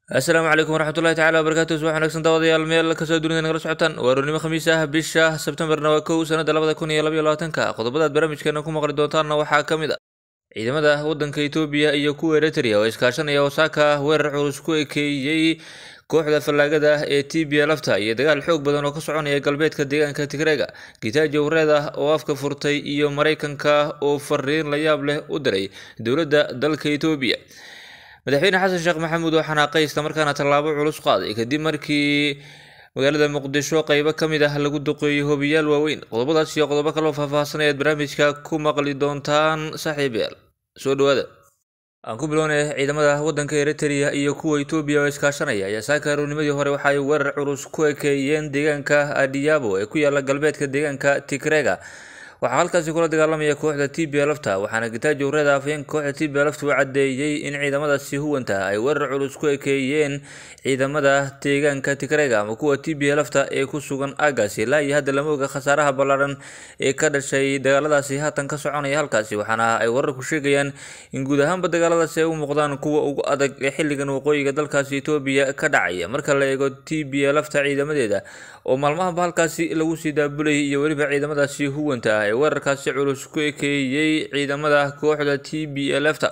asalaamu calaykum waraxmatullahi tacala wabarakatu subax wanaagsan daawadayaal meel kasoo dunida nagala socotaan waa roornimo khamiis ah bisha sebtembarna waa kow sanada labada kun iyo labaiyo labaatanka qodobadaad barnaamijkeena ku maqli doontaanna waxaa ka mid a ciidamada wadanka etoobiya iyo kuwa eritrea oo iskaashanaya osaaka weerar culus ku ekeeyey kooxda fallaagada ee t b lafta iyo dagaal xoog badan oo ka soconaya galbeedka deegaanka tigreega gitaajo wareeda oo afka furtay iyo maraykanka oo fariin la yaab leh u diray dowladda dalka etoobiya madaxweyne xasan sheekh maxamuud oo xanaaqay islamarkaana tallaabo culus qaaday kadib markii magaalada muqdisho qeybo ka mid ah lagu duqeeyey hobiyaal waaweyn qodobadaas iyo qodobo kaloo faahfaahsan ayaad barnaamijka ku maqli doontaan saaxiibayaal soo dhawaada aan ku bilownay ciidamada wadanka eritrea iyo kuwa etoobiya oo iskaashanaya ayaa saaka aroornimadii hore waxa ay weerar culus ku ekeeyeen deegaanka adiyabo ee ku yaala galbeedka deegaanka tigrega waxaa halkaasi kula dagaalamaya kooxda t b lafta waxaana gitaajo wareeda afhayeenka kooxda t b lafta u cadeeyey in ciidamadaasi huwanta ay weerar culus ku ekeeyeen ciidamada deegaanka tigrega ama kuwa t b lafta ee ku sugan aagaasi ilaa iyo hadda lama oga khasaaraha ballaadhan ee ka dhashay dagaaladaasi haatan ka soconaya halkaasi waxaana ay wararku sheegayaan in guud ahaanba dagaaladaasi ay u muuqdaan kuwa ugu adag ee xilligan waqooyiga dalkaasi etoobiya ka dhacaya marka la eego t b lafta ciidamadeeda oo maalmahanba halkaasi lagu sii daabulayay iyo weliba ciidamadaasi huwanta ah ee weerarkaasi culus ku ekeeyey ciidamada kooxda t b lfta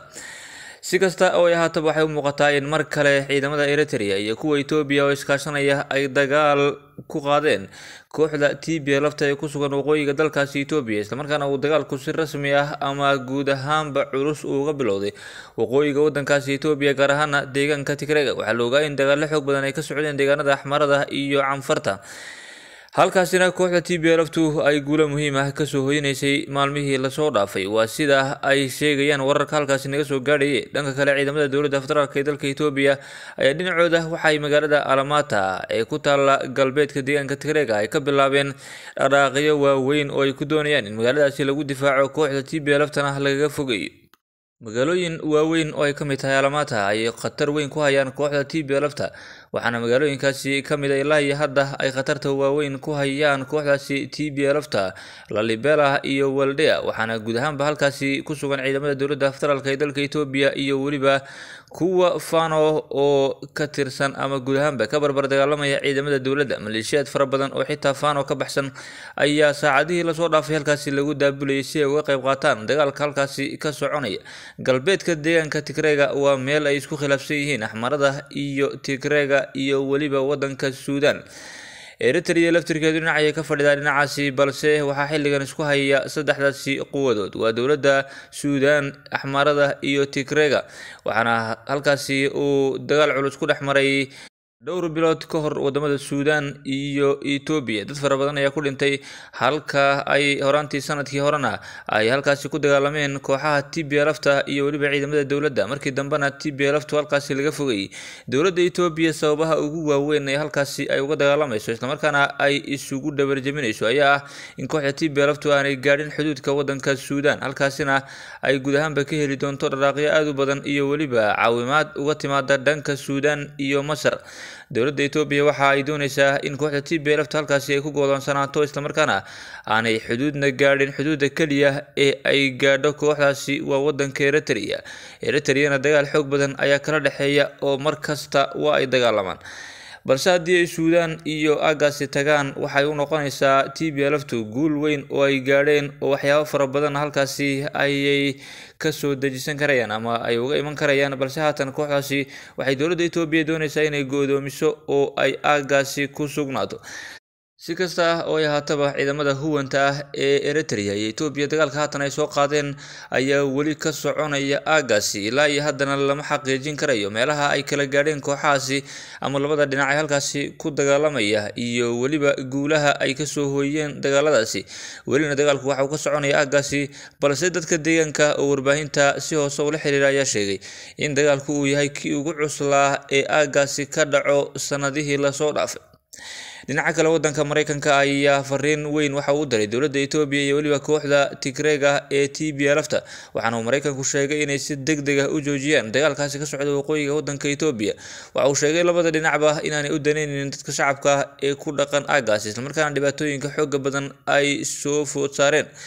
si kasta oo ay ahaataba waxay u muuqataa in mar kale ciidamada eritrea iyo kuwa etoobiya oo iskaashanaya ay dagaal ku qaadeen kooxda t b lafta ee ku sugan waqooyiga dalkaasi etoobiya islamarkaana uu dagaalku si rasmi ah ama guud ahaanba culus uuga bilowday waqooyiga wadankaasi etoobiya gaar ahaana deegaanka tigrega waxaa la ogaa in dagaallo xoog badan ay ka socdeen deegaanada axmarada iyo canfarta halkaasina kooxda t b laftu ay guulo muhiim ah kasoo hoynaysay maalmihii lasoo dhaafay waa sida ay sheegayaan wararka halkaasi naga soo gaadhaye dhanka kale ciidamada dowladda federaalk ee dalka etoobiya ayaa dhinacooda waxaay magaalada alamata ee ku taala galbeedka deegaanka tigreega ay ka bilaabeen dhaqaaqyo waaweyn oo ay ku doonayaan in magaaladaasi lagu difaaco kooxda t b laftana lagaga fogeeyo magaalooyin waaweyn oo ay ka mid tahay alamata ay khatar weyn ku hayaan kooxda t b lafta waxaana magaalooyinkaasi ka mid a ilaa iyo hadda ay khatarta waaweyn ku hayaan kooxdaasi t b lafta lalibela iyo waldea waxaana guud ahaanba halkaasi ku sugan ciidamada dowladda federaalk ee dalka etoobiya iyo weliba kuwa fano oo ka tirsan ama guud ahaanba ka barbar dagaalamaya ciidamada dowladda maleeshiyaad fara badan oo xitaa fano ka baxsan ayaa saacadihii lasoo dhaafay halkaasi lagu daabulayay si ay uga qayb qaataan dagaalka halkaasi ka soconaya galbeedka deegaanka tigreega waa meel ay isku khilaafsan yihiin axmarada iyo tigreega iyo weliba wadanka suudan eritrea laftirkeedu dhinacayay ka fadhidaa dhinacaasi balse waxaa xilligan isku haya saddexdaasi quwadood waa dowladda suudan axmarada iyo tigrega waxaana halkaasi uu dagaal culus ku dhex maray dhowr bilood ka hor wadamada suudan iyo etoobiya dad fara badan ayaa ku dhintay halka ay horaantii sanadkii horena ay halkaasi ku dagaalameen kooxaha t b lafta iyo weliba ciidamada dowladda markii dambena t b laftu halkaasi laga fogayay dowladda etoobiya sababaha ugu waaweyn ee halkaasi ay uga dagaalamayso islamarkaana ay isugu dhabarjaminayso ayaa ah in kooxda t b laftu aanay gaadhin xuduudka wadanka suudan halkaasina ay guud ahaanba ka heli doonto dharaaqyo aada u badan iyo weliba caawimaad uga timaada dhanka suudan iyo masar dowladda etoobiya waxa ay dooneysaa in kooxda t b lafta halkaasi ay ku godoonsanaato islamarkaana aanay xuduudna gaadhin xuduudda keliya ee ay gaadho kooxdaasi waa wadanka eritrea eritreana dagaal xoog badan ayaa kala dhexeeya oo mar kasta waa ay dagaalamaan balse haddii ay suudaan iyo aagaasi tagaan waxay u noqonaysaa t b laftu guul weyn oo ay gaadheen oo waxyaabo fara badan halkaasi ayay kasoo dejisan karayaan ama ay uga iman karayaan balse haatan kooxdaasi waxay dowladda etoobiya dooneysaa inay go'doomiso oo ay aagaasi ku sugnaato si kasta oo ay ahaataba ciidamada huwanta ah ee eritrea iyo etoobiya dagaalka haatan ay soo qaadeen ayaa weli ka soconaya aagaasi ilaa iyo haddana lama xaqiijin karayo meelaha ay kala gaadheen kooxahaasi ama labada dhinac ee halkaasi ku dagaalamaya iyo weliba guulaha ay kasoo hooyeen dagaaladaasi welina dagaalku waxa uu ka soconaya aagaasi balse dadka deegaanka oo warbaahinta si hoose ula xiriira ayaa sheegay in dagaalku uu yahay kii ugu cuslaa ee aagaasi ka dhaco sanadihii lasoo dhaafay dhinaca kale wadanka mareykanka ayaa fariin weyn waxa uu diray dowladda etoobiya iyo weliba kooxda tigreega ee t b lafta waxaana uu mareykanku sheegay inay si deg deg ah u joojiyaan dagaalkaasi ka socda waqooyiga wadanka etoobiya waxa uu sheegay labada dhinacba inaanay u daneynin dadka shacabka ah ee ku dhaqan aagaasi islamarkaana dhibaatooyinka xooga badan ay soo food saareen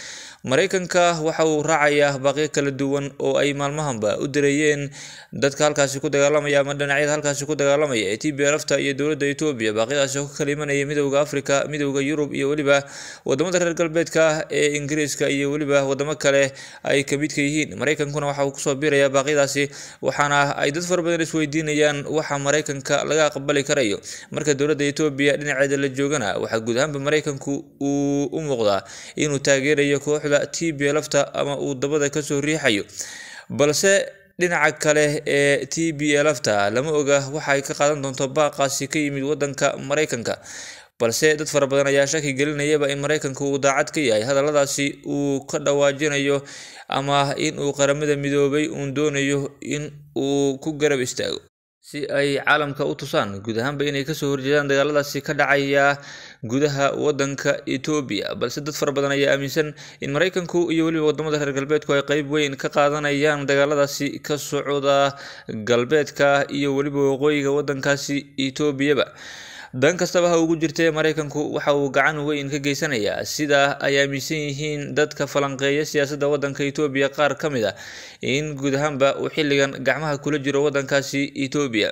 maraykanka waxa uu raacayaa baaqyo kala duwan oo ay maalmahanba u direeyeen dadka halkaasi ku dagaalamaya ama dhinacyada halkaasi ku dagaalamaya ee t b lfta iyo dowladda etoobiya baaqyadaasi oo ka kala imanaya midowda africa midowda yurub iyo weliba wadamada reer galbeedka ee ingiriiska iyo weliba wadamo kale ay kamidka yihiin maraykankuna waxa uu kusoo biirayaa baaqyadaasi waxaana ay dad fara badan isweydiinayaan waxa maraykanka laga aqbali karayo marka dowladda etoobiya dhinaceeda la joogana waxaa guud ahaanba maraykanku uu u muuqdaa inuu taageerayo kooxda t b lfta ama uu dabada kasoo riixayo balse dhinaca kale ee t b lfta lama oga waxa ay ka qaadan doonto baaqaasi ka yimid wadanka maraykanka balse dad fara badan ayaa shaki gelinayaba in maraykanka uu daacad ka yahay hadalladaasi uu ka dhawaajinayo ama in uu qaramada midoobay uun doonayo in uu ku garab istaago si ay caalamka u tusaan guud ahaanba inay kasoo horjeedaan dagaaladaasi ka dhacaya gudaha wadanka etoobiya balse dad fara badan ayaa aaminsan in maraykanku iyo weliba wadamada reer galbeedku ay qeyb weyn ka qaadanayaan dagaaladaasi ka socda galbeedka iyo weliba waqooyiga wadankaasi etoobiyaba dan kastaba ha ugu jirtee maraykanku waxa uu gacan weyn ka geysanayaa sida ay aaminsan yihiin dadka falanqeeya siyaasadda wadanka etoobiya qaar ka mid a in guud ahaanba uu xilligan gacmaha kula jiro wadankaasi etoobiya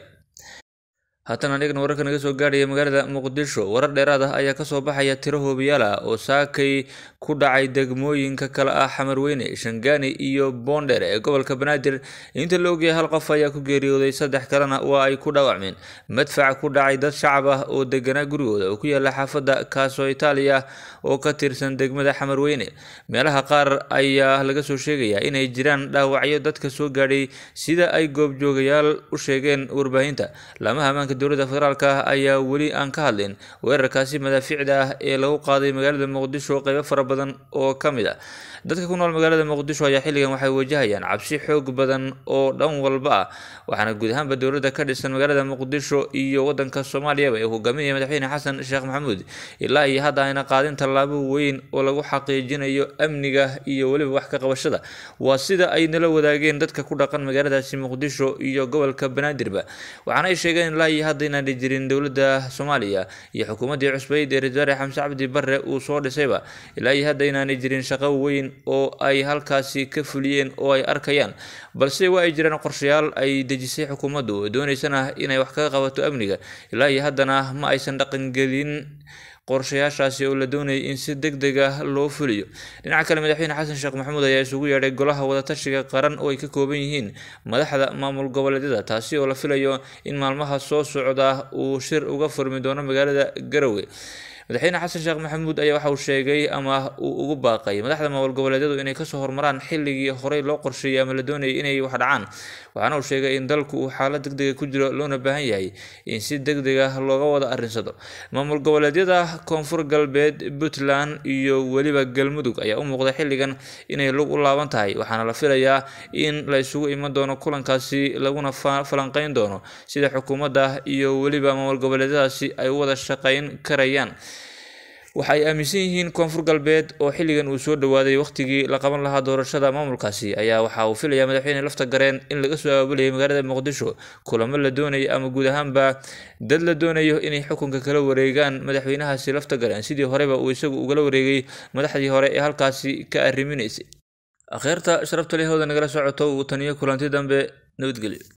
haatan anigana wararka naga soo gaadhaya magaalada muqdisho warar dheeraad ah ayaa kasoo baxaya tiro hoobiyaal ah oo saakay ku dhacay degmooyinka kale ah xamarweyne shangaani iyo boonder ee gobolka banaadir inta la ogyahay hal qof ayaa ku geeriyooday saddex kalena waa ay ku dhaawacmeen madfac ku dhacay dad shacab ah oo deganaa gurigooda oo ku yaala xaafadda kaaso itaaliya oo ka tirsan degmada xamarweyne meelaha qaar ayaa laga soo sheegayaa inay jiraan dhaawacyo dadka soo gaadhay sida ay goobjoogayaal u sheegeen warbaahinta laamaha ammaanka dowladda federaalk ayaa weli aan ka hadlin weerarkaasi madaafiicda ah ee lagu qaaday magaalada muqdisho qeybo fara badan oo ka mid a dadka ku nool magaalada muqdisho ayaa xilligan waxay wajahayaan cabsi xoog badan oo dhan walba ah waxaana guud ahaanba dowladda ka dhisan magaalada muqdisho iyo wadanka soomaaliyaba ee hogaaminaya madaxweyne xasan sheekh maxamuud ilaa iyo hadda ayna qaadin tallaabo weyn oo lagu xaqiijinayo amniga iyo weliba wax ka qabashada waa sida ay nala wadaageen dadka ku dhaqan magaaladaasi muqdisho iyo gobolka banaadirba waxaana ay sheegeen ilaa iyo hadda inaanay jirin dowladda soomaaliya iyo xukuumaddii cusbeyd ee ra-isul wasaare xamse cabdi barre uu soo dhisayba ilaa iyo hadda inaanay jirin shaqo weyn oo ay halkaasi ka fuliyeen oo ay arkayaan balse waa ay jiraan qorshayaal ay dejisay xukuumaddu oo dooneysana inay wax kaga qabato amniga ilaa iyo haddana ma aysan dhaqangelin qorshayaashaasi oo la doonayay in si deg deg ah loo fuliyo dhinaca kale madaxweyne xasan sheekh maxamuud ayaa isugu yeedhay golaha wadatashiga qaran oo ay ka kooban yihiin madaxda maamul goboleedyada taasi oo la filayo in maalmaha soo socda uu shir uga furmi doono magaalada garowe madaxweyne xasan sheekh maxamuud ayaa waxa uu sheegay ama uu ugu baaqay madaxda maamul goboleedyadu inay kasoo hormaraan xilligii horey loo qorsheeyay ama la doonayay inay wax dhacaan waxaana uu sheegay in dalku uu xaalad deg dega ku jiro loona baahan yahay in si deg deg ah looga wada arrinsado maamul goboleedyada koonfur galbeed puntland iyo weliba galmudug ayaa u muuqda xilligan inay lug u laaban tahay waxaana la filayaa in la isugu iman doono kulankaasi laguna falanqeyn doono sida xukuumadda iyo weliba maamul goboleedyadaasi ay u wada shaqeyn karayaan waxa ay aaminsan yihiin koonfur galbeed oo xilligan uu soo dhawaaday wakhtigii la qaban lahaa doorashada maamulkaasi ayaa waxa uu filayaa madaxweyne lafta gareen in laga soo aabulayay magaalada muqdisho kulamo la doonayo ama guud ahaanba dad la doonayo inay xukunka kala wareegaan madaxweynahaasi lafta gareen sidii horeba uu isagu ugala wareegay madaxdii hore ee halkaasi ka arriminaysay akheerta sharafta lehooda nagala socoto uu taniyo kulanti dambe nabadgelyo